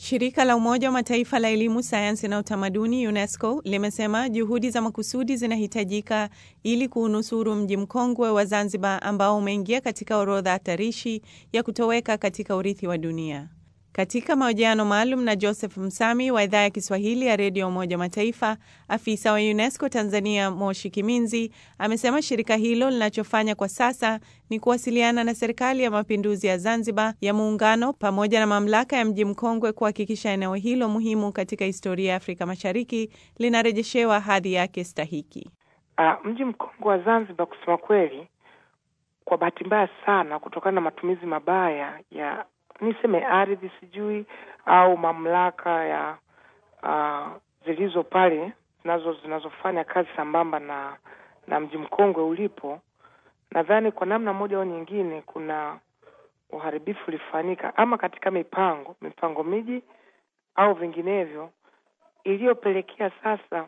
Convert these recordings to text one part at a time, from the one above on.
Shirika la Umoja wa Mataifa la Elimu, Sayansi na Utamaduni, UNESCO, limesema juhudi za makusudi zinahitajika ili kuunusuru mji mkongwe wa Zanzibar ambao umeingia katika orodha hatarishi ya kutoweka katika urithi wa dunia. Katika mahojiano maalum na Joseph Msami wa idhaa ya Kiswahili ya redio Umoja wa Mataifa, afisa wa UNESCO Tanzania Moshi Kiminzi amesema shirika hilo linachofanya kwa sasa ni kuwasiliana na Serikali ya Mapinduzi ya Zanzibar ya Muungano pamoja na mamlaka ya mji mkongwe kuhakikisha eneo hilo muhimu katika historia ya Afrika Mashariki linarejeshewa hadhi yake stahiki. Uh, mji mkongwe wa Zanzibar, kusema kweli, kwa bahati mbaya sana, kutokana na matumizi mabaya ya niseme ardhi sijui au mamlaka ya uh, zilizo pale zinazo zinazofanya kazi sambamba na na mji mkongwe ulipo, nadhani kwa namna moja au nyingine kuna uharibifu ulifanyika ama katika mipango mipango miji au vinginevyo, iliyopelekea sasa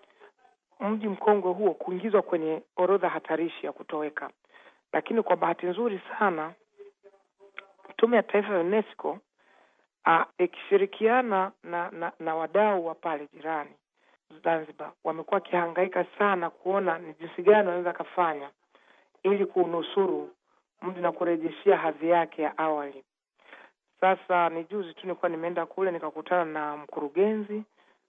mji mkongwe huo kuingizwa kwenye orodha hatarishi ya kutoweka. Lakini kwa bahati nzuri sana Tume ya Taifa ya UNESCO ikishirikiana na, na, na wadau wa pale jirani Zanzibar wamekuwa wakihangaika sana kuona ni jinsi gani wanaweza kafanya ili kuunusuru mji na kurejeshea hadhi yake ya awali. Sasa ni juzi tu nilikuwa nimeenda kule nikakutana na mkurugenzi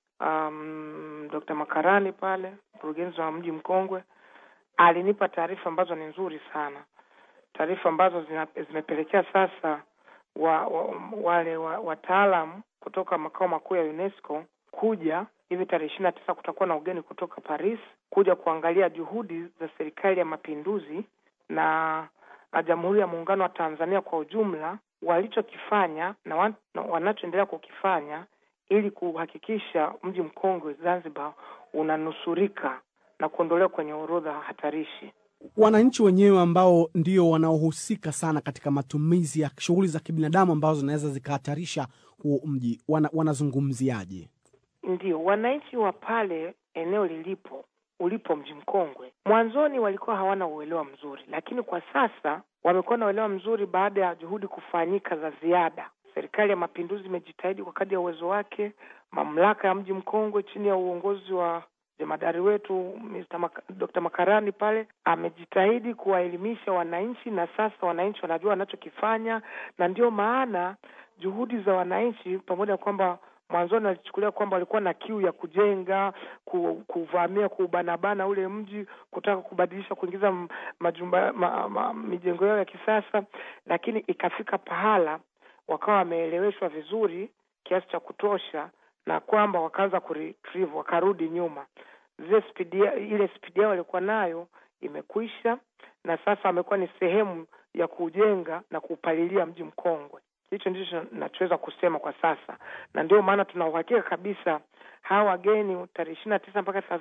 um, Dr. Makarani pale, mkurugenzi wa mji mkongwe, alinipa taarifa ambazo ni nzuri sana taarifa ambazo zimepelekea sasa wa, wa, wale wataalam wa kutoka makao makuu ya UNESCO kuja hivi tarehe ishirini na tisa kutakuwa na ugeni kutoka Paris kuja kuangalia juhudi za serikali ya mapinduzi na, na Jamhuri ya Muungano wa Tanzania kwa ujumla walichokifanya na, wan, na wanachoendelea kukifanya ili kuhakikisha mji mkongwe Zanzibar unanusurika na kuondolewa kwenye orodha hatarishi. Wananchi wenyewe ambao ndio wanaohusika sana katika matumizi ya shughuli za kibinadamu ambazo zinaweza zikahatarisha huo mji wana, wanazungumziaje? Ndio, wananchi wa pale eneo lilipo ulipo mji mkongwe, mwanzoni walikuwa hawana uelewa mzuri, lakini kwa sasa wamekuwa na uelewa mzuri baada ya juhudi kufanyika za ziada. Serikali ya Mapinduzi imejitahidi kwa kadri ya uwezo wake. Mamlaka ya mji mkongwe chini ya uongozi wa jemadari wetu Mr. Mak Dr. Makarani pale amejitahidi kuwaelimisha wananchi, na sasa wananchi wanajua wanachokifanya, na ndio maana juhudi za wananchi, pamoja na kwamba mwanzoni walichukulia kwamba walikuwa na kiu ya kujenga, kuvamia, kuubanabana ule mji, kutaka kubadilisha, kuingiza majumba ma, ma, mijengo yao ya kisasa, lakini ikafika pahala wakawa wameeleweshwa vizuri kiasi cha kutosha na kwamba wakaanza kuretrieve wakarudi nyuma. Zile spidi, ile spidi yao walikuwa nayo imekwisha, na sasa wamekuwa ni sehemu ya kujenga na kuupalilia mji mkongwe. Hicho ndicho nachoweza kusema kwa sasa, na ndio maana tuna uhakika kabisa hawa wageni tarehe ishirini na tisa mpaka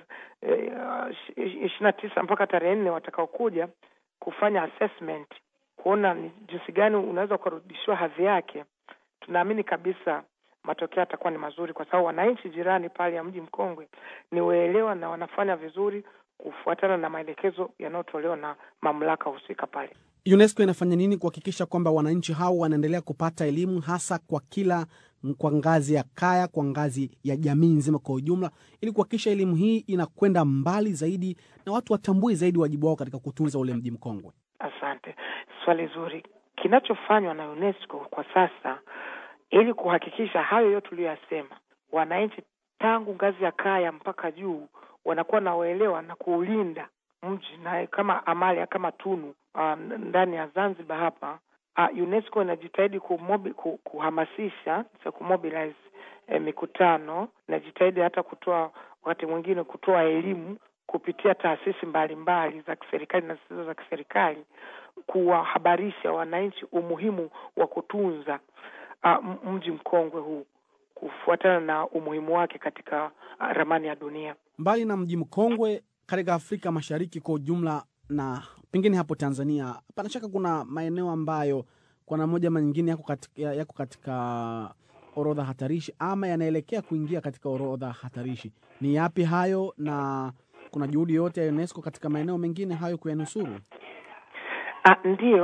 ishirini na tisa mpaka tarehe nne watakaokuja kufanya assessment, kuona ni jinsi gani unaweza ukarudishiwa hadhi yake, tunaamini kabisa matokeo yatakuwa ni mazuri, kwa sababu wananchi jirani pale ya mji mkongwe ni waelewa na wanafanya vizuri kufuatana na maelekezo yanayotolewa na mamlaka husika pale. UNESCO inafanya nini kuhakikisha kwamba wananchi hao wanaendelea kupata elimu hasa kwa kila kwa ngazi ya kaya, kwa ngazi ya jamii nzima kwa ujumla, ili kuhakikisha elimu hii inakwenda mbali zaidi na watu watambue zaidi wajibu wao katika kutunza ule mji mkongwe? Asante, swali zuri. Kinachofanywa na UNESCO kwa sasa ili kuhakikisha hayo yote tuliyoyasema, wananchi tangu ngazi ya kaya mpaka juu wanakuwa na uelewa na kuulinda mji na kama amali kama tunu um, ndani ya Zanzibar hapa uh, UNESCO inajitahidi kumobi, kuhamasisha kumobilize eh, mikutano, inajitahidi hata kutoa wakati mwingine kutoa elimu kupitia taasisi mbalimbali za kiserikali na zisizo za kiserikali, kuwahabarisha wananchi umuhimu wa kutunza Uh, mji mkongwe huu kufuatana na umuhimu wake katika uh, ramani ya dunia. Mbali na mji mkongwe katika Afrika Mashariki kwa ujumla na pengine hapo Tanzania, pana shaka kuna maeneo ambayo kwa namna moja ama nyingine yako katika, yako katika orodha hatarishi ama yanaelekea kuingia katika orodha hatarishi. Ni yapi hayo, na kuna juhudi yote ya UNESCO katika maeneo mengine hayo kuyanusuru? Uh, ndiyo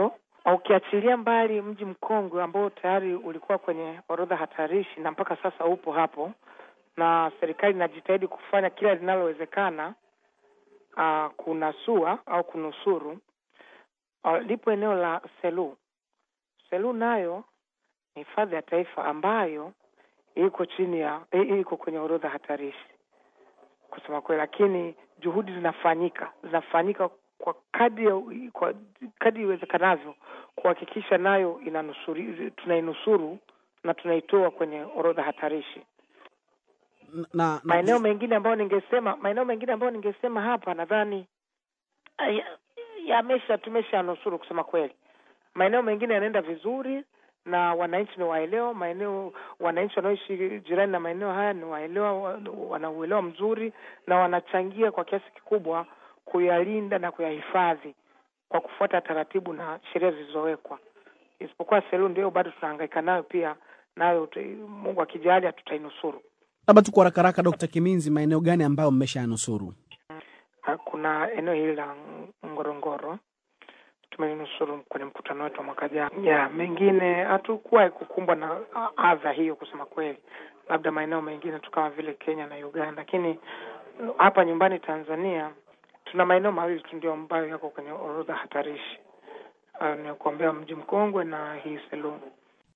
Ukiachilia mbali mji mkongwe ambao tayari ulikuwa kwenye orodha hatarishi na mpaka sasa upo hapo, na serikali inajitahidi kufanya kila linalowezekana uh, kunasua au kunusuru. Uh, lipo eneo la Selu. Selu nayo ni hifadhi ya taifa ambayo iko chini ya iko kwenye orodha hatarishi kusema kweli, lakini juhudi zinafanyika zinafanyika kwa kadi ya, kwa kadi iwezekanavyo kuhakikisha nayo inanusuri, tunainusuru na tunaitoa kwenye orodha hatarishi. na, na, Maeneo mengine ambayo ningesema maeneo mengine ambayo ningesema hapa nadhani ya- yamesha tumesha nusuru kusema kweli. Maeneo mengine yanaenda vizuri na wananchi ni waelewa. Maeneo wananchi wanaoishi jirani na maeneo haya ni waelewa, wa- wana uelewa mzuri na wanachangia kwa kiasi kikubwa kuyalinda na kuyahifadhi kwa kufuata taratibu na sheria zilizowekwa, isipokuwa Selu ndio bado tunahangaika nayo pia, nayo tu- Mungu akijalia tutainusuru. labda tu kwa haraka haraka, Dkt. Kiminzi, maeneo gani ambayo mmeshanusuru? Ah, kuna eneo hili la Ngorongoro tumelinusuru kwenye mkutano wetu wa mwaka jana. Ya mengine hatukuwahi kukumbwa na ah, adha hiyo kusema kweli, labda maeneo mengine tu kama vile Kenya na Uganda, lakini mm, hapa nyumbani Tanzania tuna maeneo mawili tu ndio ambayo yako kwenye orodha hatarishi, uh, ni kuombea mji mkongwe na hii Selous.